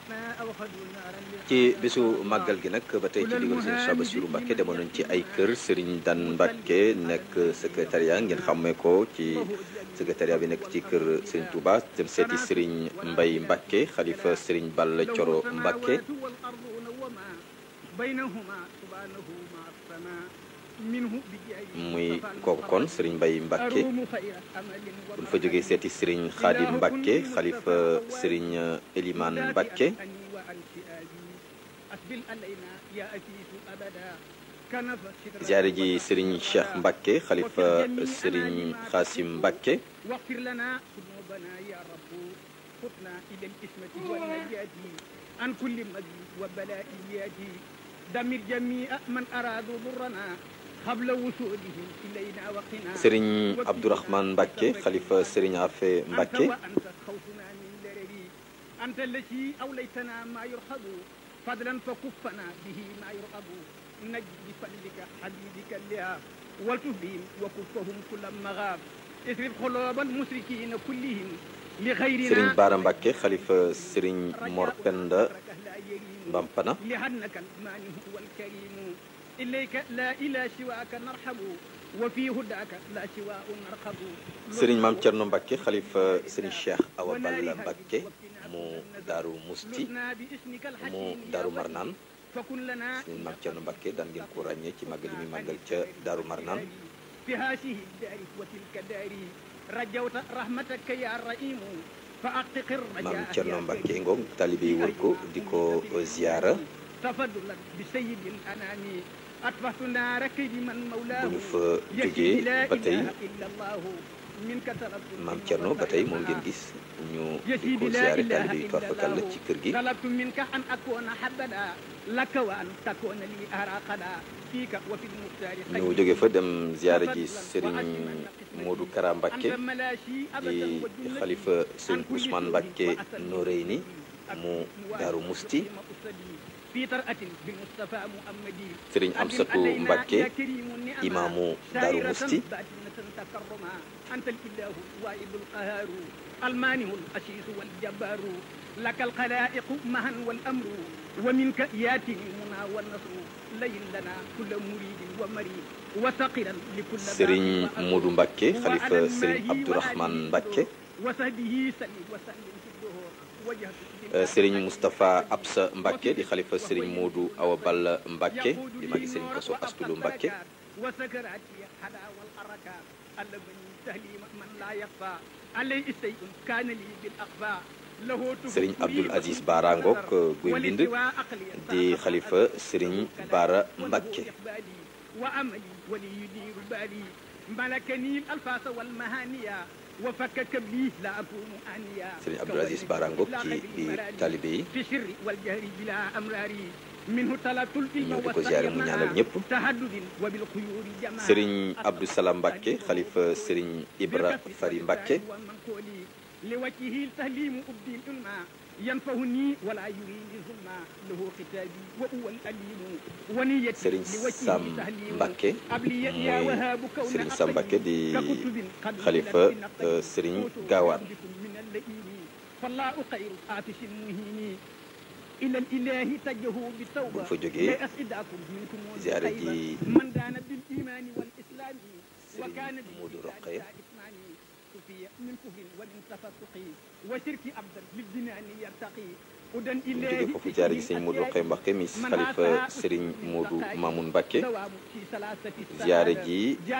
ci bisu màggal gi nag ba tey ci digal sëriñ Cheikh Bassirou Mbacké demoon nañ ci ay kër sëriñ Dan Mbacké nekk secrétariat ngeen xàmmee ko ci secrétariat bi nekk ci kër sëriñ Touba dem seeti sëriñ Mbay Mbacké xalifa sëriñ Balla Coro Mbacké muy kooku kon sëriñ Mbay Mbacké buñ fa jógee seeti sëriñ Xaadim Mbacké xalifa sëriñ Eliman Mbacké ziyaare ji sëriñ Cheikh Mbacké xalifa sëriñ Xaasim Mbacké عن كل مجد وبلاء ياتي دمر جميع من أرادوا ضرنا قبل وصولهم إلينا وقنا sëriñ Abdourahmane Mbacké xalifa sëriñ Afe Mbacké أنت خوفنا من درري أنت التي أوليتنا ما يرحب فضلا فكفنا به ما يرغب نجد بفضلك حبيبك لها والتف بهم وكفهم كل مغاب اصرف قلوب المشركين كلهم لغيرنا sëriñ Baara Mbacké xalifa sëriñ Mor Penda Mbampana لأنك المانع والكريم إليك لا إلى سواك نرحب وفي هداك لا سواء نرحب sëriñ Maam Cerno Mbacké xalifa sëriñ Cheikh Awa Balla Mbacké mu Daaru Musti لنا باسمك mu الحكيم يا Daaru ولي. Marnaan فكن لنا sëriñ Maam Cerno Mbacké daan ngeen ko ràññee ci màggal yi muy màggal ca Daaru Marnaan في هذه الدار وتلك دار رجوت رحمتك يا رحيم فأقتق الرجاء Maam Cerno يا Mbacké كريم. ngoog taalibe yi wër ko di ko ziyaara تفضلا بسيد الأنام أطفأت نار كيد من مولاه bu ñu fa يكفي jógee لا ba tey إله إلا الله منك طلبت Maam Cerno ba tey moom ngeen gis ñu di ko ziyaare taalibe yi torfakal la ci kër gi طلبت منك أن أكون حبدا لك وأن تكون لي أراقدا فيك وفي المختار ñu jóge fa dem ziyaare ji sëriñ Modou Kara Mbacké أنت ملاشي أبدا di وجنتي xalifa sëriñ Ousmane Mbacké Noreyni mu Daaru Musti في طرأة بالمصطفى محمدي sëriñ Amsatu Mbacké imaamu Daaru Musti تكرما أنت الإله الواحد القهار المانع الأسيس والجبار لك الخلائق معا والأمر ومنك ياتي المنى والنصر لين لنا كل مريد ومريد وثقلا لكل باب sëriñ وأمر. Modou Mbacké وعلى xalifa sëriñ الماء Abdourahmane وآله Mbacké وصحبه سلم وسلم في الدهور وجهت Euh, sëriñ Moustapha Absa Mbacké di xalifa sëriñ Modou Awa Balla Mbacké di magi sëriñ Koso Astulu Mbacké وسكراتي حدا والحركة ألبني تهليم من لا يخفى عليه شيء كان لي بالأخفاء له sëriñ Abdoul Aziz Bara Ngok guy mbind di xalifa sëriñ Bara Mbacké وأملي ولي يدير بالي ملكني الألفاظ والمهانية وفكك بي لا أكون آنيا sëriñ Abdoul Aziz Bara Ngok ci biir taalibe yi في السر والجهر بلا أمراري منه طلبت العلم ñëw di ko ziyaare mu ñaanal ñëpp تهدد وبالخيور جمال sëriñ Abdou Salam Mbacké xalifa sëriñ Ibra Fari Mbacké لوجهه التهليم أبدي العلم ينفعني ولا يريني ظلما له ختابي وهو الأليم ونيتي sëriñ لوجهه Sam تهليم Mbacké أبلي يا muy وهاب كون sëriñ Sam Mbacké di ككتب قد xalifa نزلت بنقد euh, sëriñ كتب Gaawaan بكم من اللئيم فالله خير آتش مهين إلى الإله تجهوا بالتوبة buñ fa jógee لا أسعدكم منكم ziyaare والخيبة. ji من دان بالإيمان والإسلام وكان sëriñ Modou Rokhaya كفي من كفر ومن تفسق وشرك أبدا للجنان يرتقي ودن إليه jóge foofu ziyaare ji sëriñ Modou Rokhaya Mbacké mi xalifa sëriñ Modou Mamoun Mbacké ziyaare ji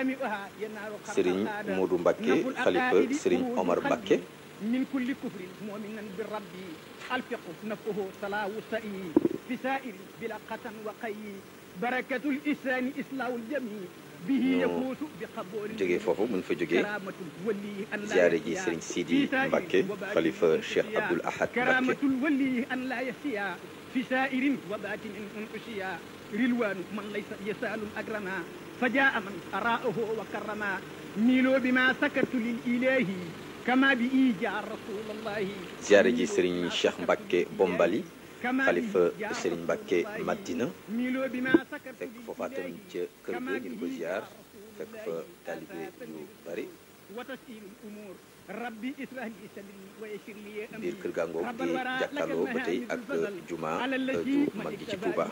sëriñ Modou Mbacké xalifa sëriñ Omar Mbacké من كل كفر مؤمنا بالرب الفقه نفه صلاة سئي في سائر بلا قتن وقي بركة الإسلام إصلاح الجميع به ñu يفوز بقبول jóge foofu buñ fa jógee كرامة الولي أن لا ziyaare ji يحيا sëriñ Sidi في سائر Mbacké وباطن xalifa أن Cheikh أشياء. Abdoul Ahad كرامة Mbacké الولي أن لا يحيا في سائر وباطن أن أشيا رلوان من ليس يسال أكرما فجاء من أراءه وكرما ميلوا بما سكت للإله كما بإيجاء رسول الله ziyaare ji sëriñ Cheikh Mbacké Bombali كما xalifa بإيجاء sëriñ رسول Mbacké الله. Madina ميلوا بما سكت fekk foofa tamit ca kër ga ñu di ko ziyaar fekk fa taalibe yu bari وتسهيل الأمور rabbi israh li sadri wa yassir li amri biir kër gàngoog di jàkkaarloo ba tey ak juma ju mag gi ci Touba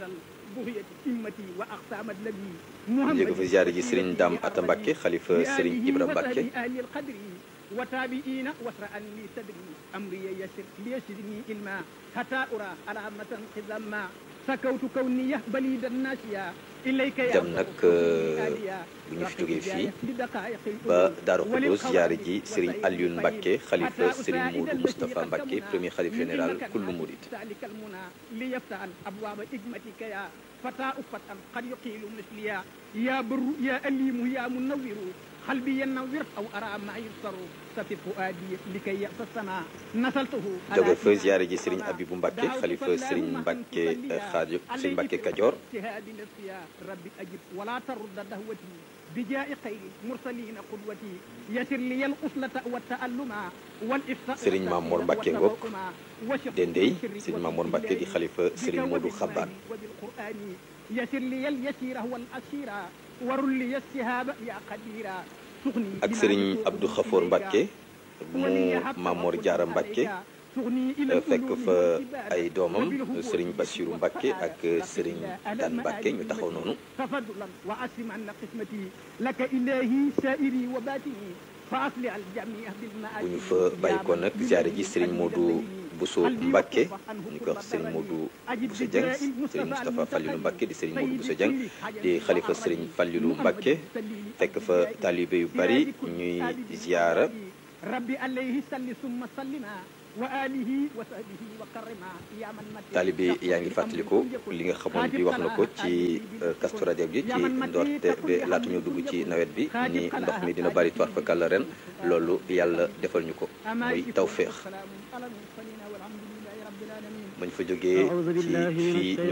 njëkk fi ziyaare ji Serigne Dame Atta Mbacke xalifa Serigne Ibra Mbacke وتابعين واسرعا لي صدري امري يسر ليسرني علما حتى ارى علامة خزما سكوت كوني بليد الناسيا اليك يا dem nag bu ñu fi jógee fii ba Daaru Xudoos ziyaare ji Serigne Alioune Mbacke xalifa Serigne Modou Moustapha Mbacke premier xalif général kullu murid ذلك المنى ليفتح ابواب حكمتك يا فتى فتى قد يقيل مثليا يا بر يا أليم يا منور قلبي ينور أو أرى ما يبصر سفي فؤادي لكي يأس السماء نسلته jóge fa ziyaare ji Serigne Abibou Mbacke xalifa Serigne Mbacke Xaadim Serigne Mbacke Kajoor اجتهاد نفسي يا ربي أجب ولا ترد دهوتي بجاء خير المرسلين قدوتي يسر لي الأصلة والتألم والإفتاء Serigne Mamour Mbacke ngoog Dendey Serigne Mamour Mbacke di xalifa Serigne Modou Xabaan وبالقرآن يسر لي اليسير هو الأسير ورل لي السهاب يا قديرا سغني ak Serigne Abdou Khafour Mbacke mu Mamor Diarra Mbacke fekk fa ay doomam Serigne Bassirou Mbacke ak Serigne Dan Mbacke ñu taxaw noonu تفضلا وأسلم عنا قسمتي لك إلهي سائري وباتني فأصلح الجميع بالمعاد bu ñu fa bàyyi ko nag ziyaare ji Serigne Modou Bousso Mbacke ñu koy wax Serigne Modou Bousso Dieng Serigne Moustapha Fallilou Mbacke di Serigne Modou Bousso Dieng di xalifa Serigne Fallilou Mbacke fekk fa taalibe yu bari ñuy ziyaara ربي عليه صل ثم سلما وآله وصحبه وكرما يا من مت taalibe yaa ngi fàttaliku li nga xamoon bi wax na ko ci Kazu Rajab gi ci ndoorte bi laata ñu dugg ci nawet bi ni ndox mi dina bari toir fakal ren loolu yàlla defal ñu ko muy tawféex والسلام على المرسلين والحمد لله رب العالمين bañ fa jógee ci fii ñu